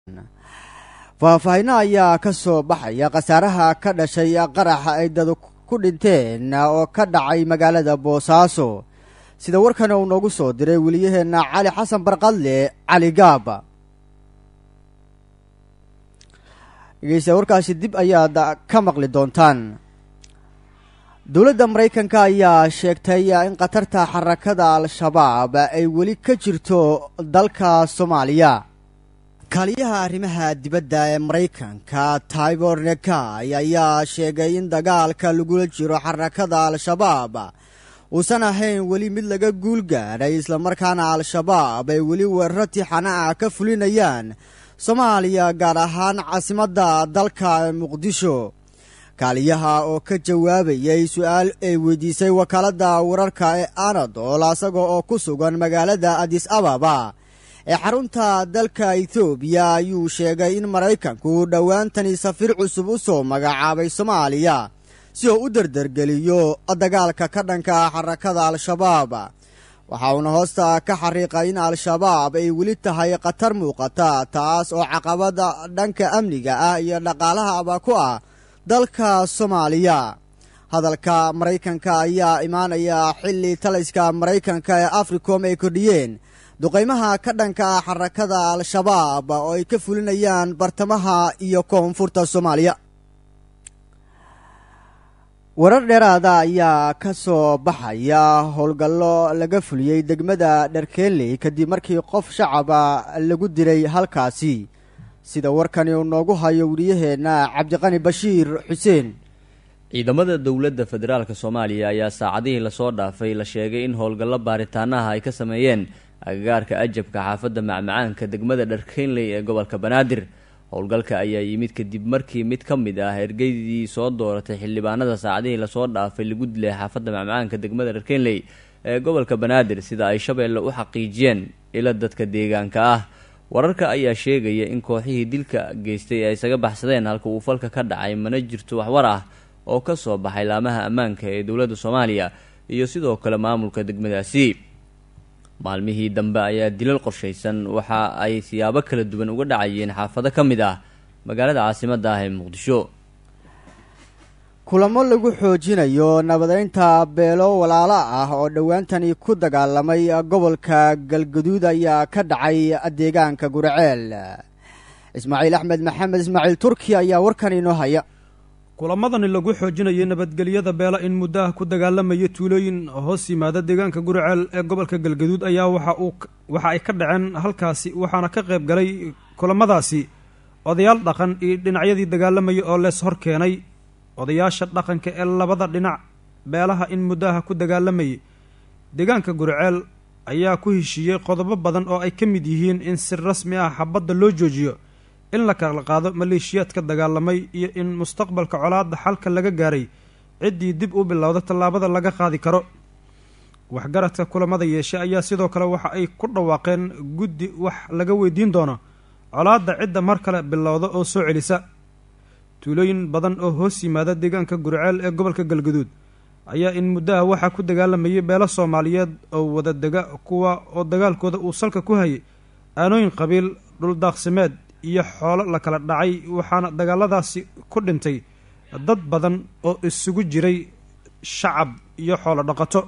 faahfaahino ayaa ka soo baxaya khasaaraha ka dhashay qaraxa ay dad ku dhinteen oo ka dhacay magaalada boosaaso sida warkan uu noogu soo diray weliyaheenna cali xasan barqadle cali gaaba dhegeysta warkaasi dib ayaad ka maqli doontaan dowladda maraykanka ayaa sheegtay in khatarta xarakada al-shabaab ay weli ka jirto dalka soomaaliya kaaliyaha arrimaha dibadda ee maraykanka tybor nekay ayaa sheegay in dagaalka lagula jiro xarakada al-shabaab uusan ahayn weli mid laga guul gaadhay islamarkaana al-shabaab ay weli weeraro tixana ah ka fulinayaan soomaaliya gaar ahaan caasimadda dalka muqdisho kaaliyaha oo ka jawaabayay su-aal ay weydiisay wakaaladda wararka ee anadol asaga oo ku sugan magaalada adis ababa ee xarunta dalka ethoobiya ayuu sheegay in maraykanku dhowaantani safiir cusub u soo magacaabay soomaaliya si oo u derdergeliyo dagaalka ka dhanka xarakada al-shabaab waxa uuna hoosta ka xariiqay in al-shabaab ay weli tahay khatar muuqata taas oo caqabada dhanka amniga ah iyo dhaqaalahaba ku ah dalka soomaaliya hadalka maraykanka ayaa imaanaya xilli taliska maraykanka ee africom ay kordhiyeen duqaymaha ka dhanka ah xarakada al-shabaab oo ay ka fulinayaan bartamaha iyo koonfurta soomaaliya warar dheeraada ayaa ka soo baxaya howlgallo laga fuliyey degmada dharkeenley kadib markii qof shacaba lagu diray halkaasi sida warkani uu noogu hayo weliyaheenna cabdiqani bashiir xuseen ciidamada dowladda federaalk soomaaliya ayaa saacadihii lasoo dhaafay la sheegay in howlgallo baaritaanaha ay ka sameeyeen agagaarka ajabka xaafadda macmacaanka degmada dharkeynley ee gobolka banaadir howlgalka ayaa yimid kadib markii mid ka mid ah ergeydii soo dooratay xildhibaanada saacadihii lasoo dhaafay lagu dilay xaafadda macmacaanka degmada dharkeynley ee gobolka banaadir sida ay shabeelle u xaqiijiyeen ila dadka deegaanka ah wararka ayaa sheegaya in kooxihii dilka geystay ay isaga baxsadeen halka uu falka ka dhacay mana jirto waxwar ah oo ka soo baxay laamaha ammaanka ee dowladda soomaaliya iyo sidoo kale maamulka degmadaasi maalmihii dambe ayaa dilal qorshaysan waxa ay siyaabo kala duwan uga dhacayeen xaafado ka mid ah magaalada caasimadda ah ee muqdisho kulamo lagu xoojinayo nabadeynta beelo walaalo ah oo dhowaantani ku dagaalamay gobolka galgaduud ayaa ka dhacay deegaanka guraceel ismaaciil axmed maxamed ismaaciil turki ayaa warkan inoo haya kulamadani lagu xoojinayay nabadgelyada beela in muddo ah ku dagaalamaya tuulooyin hoos yimaada deegaanka guriceel ee gobolka galgaduud ayaa waxa uu waxa ay ka dhaceen halkaasi waxaana ka qayb galay kulamadaasi odayaal dhaqan iyo dhinacyadii dagaalamayay oo lees hor keenay odayaasha dhaqanka ee labada dhinac beelaha in muddaha ku dagaalamayay deegaanka guriceel ayaa ku heshiiyey qodobo badan oo ay ka mid yihiin in si rasmi ah xabadda loo joojiyo in la kala qaado maleeshiyaadka dagaalamay iyo in mustaqbalka colaadda xalka laga gaaray ciddii dib u bilowda tallaabada laga qaadi karo waxgaradka kulamada yeeshe ayaa sidoo kale waxa ay ku dhawaaqeen guddi wax laga weydiin doono colaadda cidda mar kale bilowda oo soo celisa tuulooyin badan oo hoos yimaada deegaanka gurceel ee gobolka galgaduud ayaa in muddaha waxaa ku dagaalamayay beelo soomaaliyeed oo wada dega kuwa oo dagaalkooda uu salka ku hayay aanooyin qabiil dhuldaaqsimeed iyo xoolo la kala dhacay waxaana dagaaladaasi ku dhintay dad badan oo isugu jiray shacab iyo xoolo dhaqato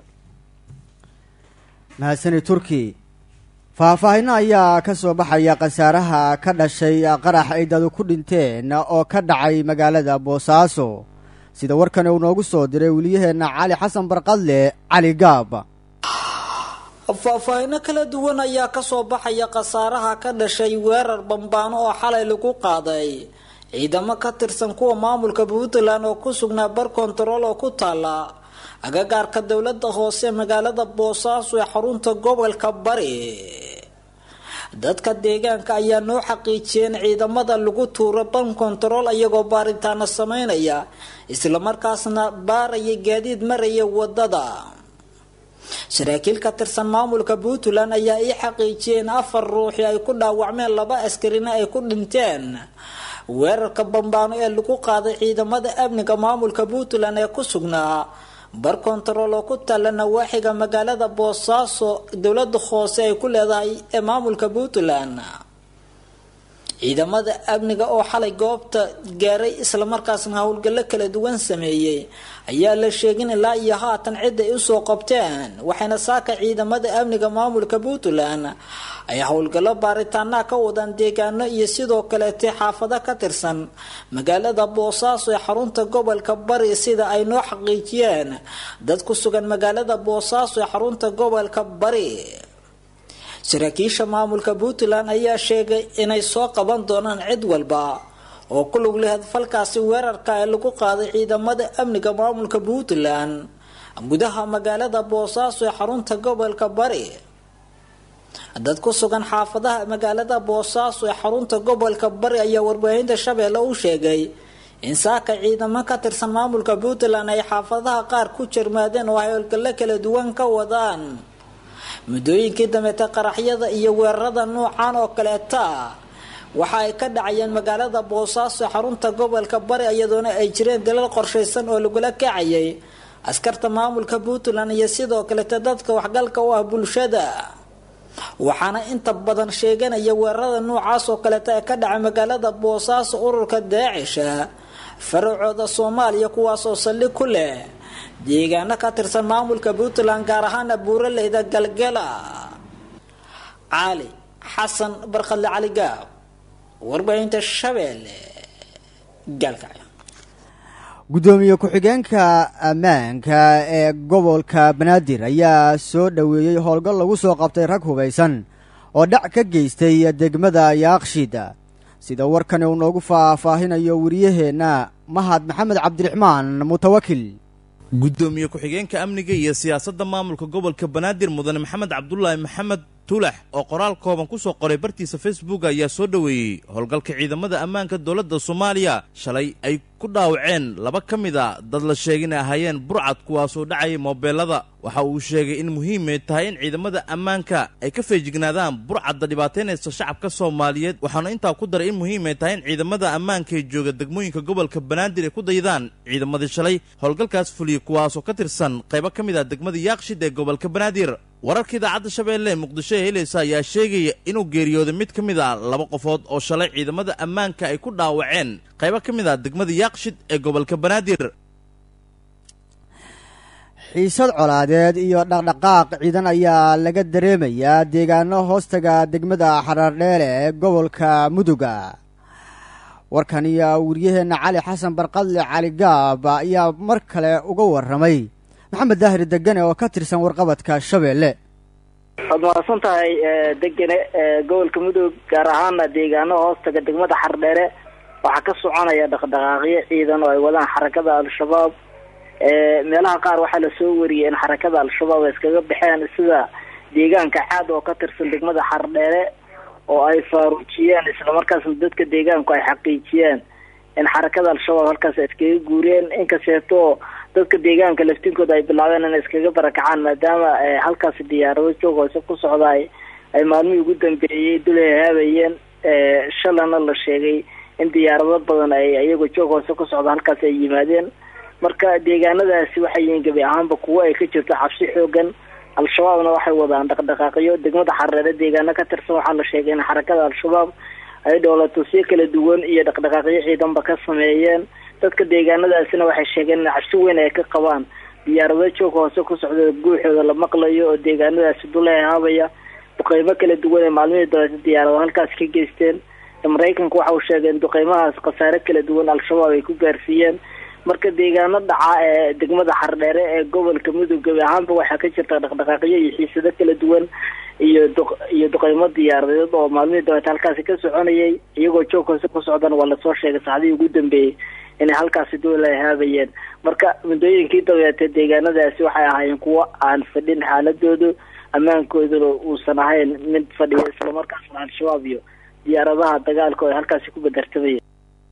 mahadsani turki faahfaahino ayaa ka soo baxaya khasaaraha ka dhashay qarax ay dadu ku dhinteen oo ka dhacay magaalada boosaaso sida warkan uu noogu soo diray weliyaheenna cali xasan barqadle cali gaab faahfaahino kala duwan ayaa kasoo baxaya khasaaraha ka dhashay weerar bambaano oo xalay lagu qaaday ciidamo ka tirsan kuwa maamulka puntland oo ku sugnaa bar kontarool oo ku taala agagaarka dowlada hoose magaalada boosaaso ee xarunta gobolka bari dadka deegaanka ayaa noo xaqiijiyeen ciidamada lagu tuuro ban kontarool iyagoo baaritaano sameynaya islamarkaasna baaraya gaadiid maraya wadada saraakiil ka tirsan maamulka puntland ayaa ii xaqiijiyeen afar ruuxi ay ku dhaawacmeen laba askarina ay ku dhinteen weerarka bambaano ee lagu qaaday ciidamada amniga maamulka puntland ee ku sugnaa bar kontarool oo ku taalla nawaaxiga magaalada boosaaso dowlada hoose ay ku leedahay ee maamulka puntland ciidamada amniga oo xalay goobta gaaray islamarkaasna howlgallo kala duwan sameeyey ayaa la sheegin ilaa iyo haatan cid ay usoo qabteen waxayna saaka ciidamada amniga maamulka puntland ay howlgallo baaritaanaha ka wadaan deegaano iyo sidoo kaleete xaafado ka tirsan magaalada boosaaso ee xarunta gobolka bari sida ay noo xaqiijiyeen dad ku sugan magaalada boosaaso ee xarunta gobolka bari saraakiisha maamulka puntland ayaa sheegay inay soo qaban doonaan cid walba oo ku lug leh falkaasi weerarka ee lagu qaaday ciidamada amniga maamulka puntland gudaha magaalada boosaaso ee xarunta gobolka bari dad ku sugan xaafadaha magaalada boosaaso ee xarunta gobolka bari ayaa warbaahinta shabeelle u sheegay in saaka ciidamo ka tirsan maamulka puntland ay xaafadaha qaar ku jarmaadeen oo ay howlgallo kala duwan ka wadaan muddooyinkii dambeeta qaraxyada iyo weerarada noocan oo kaleeta waxa ay ka dhacayeen magaalada boosaaso xarunta gobolka bari iyadoona ay jireen dalal qorshaysan oo lagula kacayay askarta maamulka puntland iyo sidoo kaleta dadka waxgalka u ah bulshada waxaana inta badan sheeganaya weerarada noocaas oo kaleeta ee ka dhacay magaalada boosaaso ururka daacisha faracooda soomaaliya kuwaasoo saldhig ku leh deegaano ka tirsan maamulka puntland gaar ahaana buuraleyda galgala cali xasan barkadle cali gaab warbaahinta shabeelle gaalkacyo guddoomiye ku-xigeenka ammaanka ee gobolka banaadir ayaa soo dhoweeyey howlgal lagu soo qabtay rag hubaysan oo dhac ka geystay degmada yaaqshid sida warkani uu noogu faahfaahinayo wariyaheenna mahad maxamed cabdiraxmaan mutawakil guddoomiye ku-xigeenka amniga iyo siyaasadda maamulka gobolka banaadir mudane maxamed cabdulaahi maxamed tulax oo qoraal kooban ku soo qoray bartiisa facebook ayaa soo dhoweeyey howlgalka ciidamada ammaanka dowladda soomaaliya shalay ay ku dhaawaceen laba ka mid a dad la sheegay inay ahaayeen burcad kuwaasoo dhacayay moobeelada waxa uu sheegay in muhiimay tahay in ciidamada ammaanka ay ka feejignaadaan burcadda dhibaataynaysa shacabka soomaaliyeed waxaana intaa ku daray in muhiimay tahay in ciidamada ammaanka ee jooga degmooyinka gobolka banaadir ay ku daydaan ciidamadii shalay howlgalkaas fuliyey kuwaasoo ka tirsan qaybo ka mid ah degmada yaaqshid ee gobolka banaadir wararka idaacadda shabeelle ee muqdisho ee helaysa ayaa sheegaya inuu geeriyooday mid ka mid ah laba qofood oo shalay ciidamada ammaanka ay ku dhaawaceen qaybo ka mid ah degmada yaaqshid ee gobolka banaadir xiisad colaadeed iyo dhaqdhaqaaq ciidan ayaa laga dareemayaa deegaano hoostaga degmada xaraardheele ee gobolka muduga warkan iyo wariyaheenna cali xasan barqadle cali gaab ayaa mar kale uga warramay maxamed daahir degane oo ka tirsan warqabadka shabeelle waad mahadsan tahay degane gobolka mudug gaar ahaana deegaano hoostaga degmada xardheere waxaa ka soconaya dhaqdhaqaaqyo ciidan oo ay wadaan xarakada al-shabaab meelaha qaar waxaa lasoo wariyay in xarakada al-shabaab ay iskaga baxeen sida deegaanka caad oo ka tirsan degmada xardheere oo ay faaruujiyeen islamarkaasna dadka deegaanku ay xaqiijiyeen in xarakada al-shabaab halkaas ay iskaga guureen inkasteeto dadka deegaanka laftinkooda ay bilaabeen inay iskaga barakacaan maadaama halkaasi diyaarado joog hoose ku socda ay maalmihii ugu dambeeyey dul hahaabayeen shalana la sheegay in diyaarado badan ay iyagoo joog hoose ku socda halkaasi ay yimaadeen marka deegaanadaasi waxay yihiin gebi ahaanba kuwo ay ka jirto cabsi xoogan al-shabaabna waxay wadaan dhaqdhaqaaqyo degmada xareere deegaano ka tirsan waxaa la sheegay in xarakada al-shabaab ay dhoolatusyo kala duwan iyo dhaqdhaqaaqyo ciidanba ka sameeyeen dadka deegaanadaasina waxay sheegeen in cabsi weyn ay ka qabaan diyaarado joog hoose ku socda guuxooda la maqlayo oo deegaanadaasi dulahaabaya duqeymo kala duwan ee maalmihii dabeeta diyaarado halkaas ka geysteen maraykanka waxa uu sheegay in duqeymahaas khasaare kala duwan al-shabaab ay ku gaarsiiyeen marka deegaano dhaca ee degmada xardheere ee gobolka mudug gebi ahaanba waxaa ka jirta dhaqdhaqaaqyo iyo xiisado kala duwan iyo du iyo duqeymo diyaaradeed oo maalmihii dabeeta halkaasi ka soconayay iyagoo joog hoose ku socdana waa lasoo sheegay saacdihii ugu dambeeyey inay halkaasi doola haabayeen marka muddooyinkii dabeete deegaanadaasi waxay ahaayeen kuwo aan fadhin xaaladoodu ammaankooduna uusan ahayn mid fadhiya islamarkaasna al-shabaab iyo diyaaradaha dagaalka oo ay halkaasi ku badartamayeen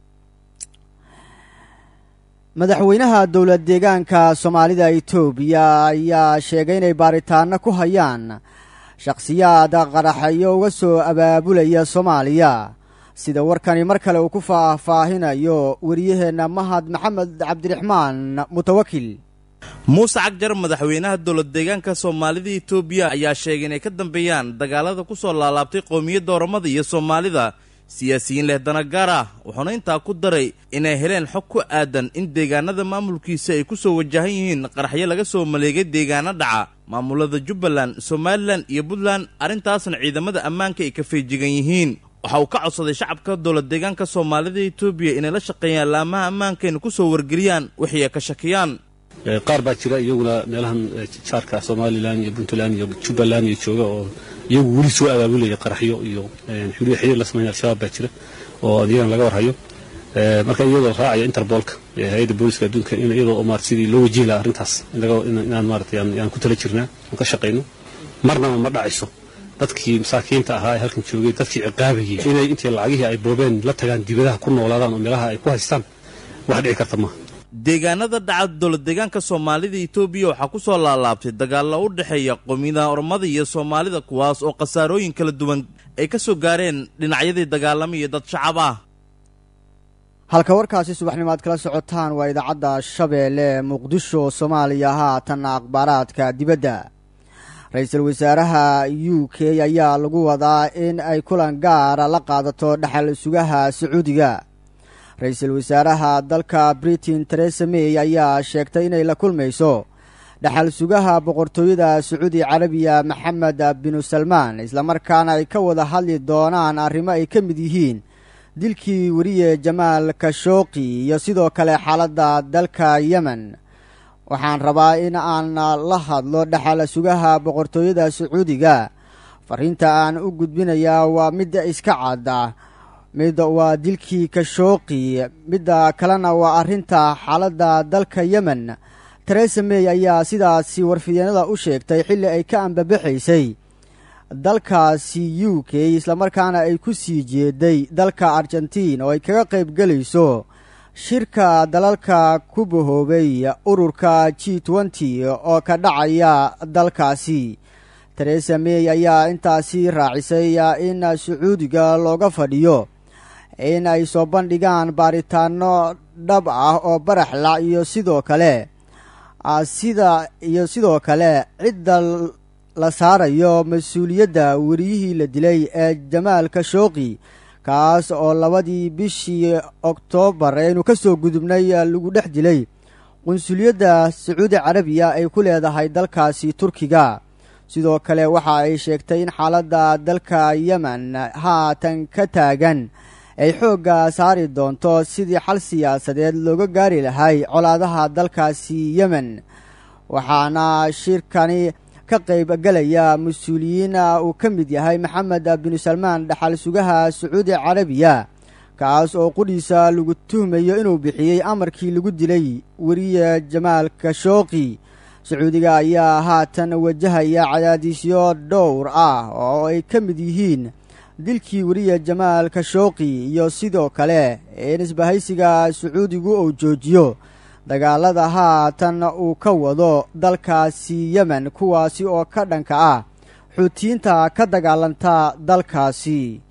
madaxweynaha dowlad deegaanka soomaalida etoobiya ayaa sheegay inay baaritaano ku hayaan shakhsiyaad qaraxayo uga soo abaabulaya soomaaliya sida warkani mar kale uu ku faahfaahinayo wariyaheenna mahad maxamed cabdiraxmaan mutawakil muuse cagjar madaxweynaha dowlad deegaanka soomaalida etoobiya ayaa sheegay inay ka dambeeyaan dagaalada ku soo laalaabtay qowmiyadda oromada iyo soomaalida siyaasiyiin leh danagaar ah wuxuuna intaa ku daray inay heleen xog ku aadan in deegaanada maamulkiisa ay ku soo wajahan yihiin qaraxyo laga soo maleegay deegaano dhaca maamulada jubbaland somalilan iyo puntland arrintaasna ciidamada ammaanka ay ka feejigan yihiin waxa uu ka codsaday shacabka dowlad deegaanka soomaalida etoobiya inay la shaqeeyaan laamaha ammaankaayna ku soo wargeliyaan wixii ay ka shakiyaan qaar baa jira iyaguna meelahan jaarka somalilan iyo puntland iyo jubbaland iyo jooga oo iyagu weli soo abaabulaya qaraxyo iyo xuriyo xiriir la sameynaya al-shabaab baa jira oo iyagana laga warhayo marka iyadoo raacaya interbolka hay-adda booliska adduunka in iyadoo marat sidii loo wajihi lahaa arrintaas inaan maarata yaan ku tala jirnaa aan ka shaqayno marnaba ma dhacayso dadkii masaakiinta ahaa ee halkan joogay dadkii ciqaabayay inay intii lacagihii ay boobeen la tagaan dibadaha ku noolaadaan oo meelaha ay ku haystaan wax dhici karta maaha deegaanada dhaca dowlad deegaanka soomaalida etoobiya waxaa ku soo laalaabtay dagaallo u dhexeeya qowmiyadaha ormada iyo soomaalida kuwaas oo khasaarooyin kala duwan ay ka soo gaareen dhinacyadii dagaalamaiyo dad shacab ah halka warkaasi subaxnimo aad kala socotaan waa idaacadda shabeelle muqdisho soomaaliya haatan akhbaaraadka dibadda ra-iisul wasaaraha u k ayaa lagu wadaa in ay kulan gaara la qaadato dhexal sugaha sacuudiga ra-iisul wasaaraha dalka britain teresa may ayaa sheegtay inay la kulmayso dhexal sugaha boqortooyada sacuudi carabiya maxamed binu salmaan islamarkaana ay ka wada hadli doonaan arrimo ay ka mid yihiin dilkii weriye jamaal kashooqi iyo sidoo kale xaaladda dalka yemen waxaan rabaa in aan la hadlo dhexal sugaha boqortooyada sacuudiga fariinta aan u gudbinayaa waa midda iska cadda mid waa dilkii kashooqi midda kalena waa arrinta xaaladda dalka yemen teresa may ayaa sidaasi warfidyeenada u sheegtay xilli ay ka ambabaxaysay dalkaasi u k islamarkaana ay ku sii jeeday dalka argentiin oo ay kaga qayb gelayso shirka dalalka ku bahoobay ururka g nty oo ka dhacaya dalkaasi teresa may ayaa intaasi raacisay in sacuudiga looga fadhiyo in ay soo bandhigaan baaritaano dhab ah oo baraxla iyo sidoo kale sida iyo sidoo kale cidda la saarayo mas-uuliyadda weriyihii la dilay ee jamaal kashooqi kaas oo labadii bishii oktoobar aynu ka soo gudubnay lagu dhex dilay qunsuliyadda sacuudi carabiya ay ku leedahay dalkaasi turkiga sidoo kale waxa ay sheegtay in xaaladda dalka yemen haatan ka taagan ay xoogga saari doonto sidii xal siyaasadeed looga gaari lahay colaadaha dalkaasi yemen waxaana shirkani ka qayb galaya mas-uuliyiin uu ka mid yahay maxamed binu salmaan dhaxal sugaha sacuudi carabiya kaas oo qudhiisa lagu tuhmayo inuu bixiyey amarkii lagu dilay weriye jamaal kashooqi sacuudiga ayaa haatan wajahaya cadaadisyo dhowr ah oo ay ka mid yihiin dilkii weriye jamaal kashooqi iyo sidoo kale in isbahaysiga sacuudigu uu joojiyo dagaalada haatan uu ka wado dalkaasi yemen kuwaasi oo ka dhanka ah xuutiyiinta ka dagaalanta dalkaasi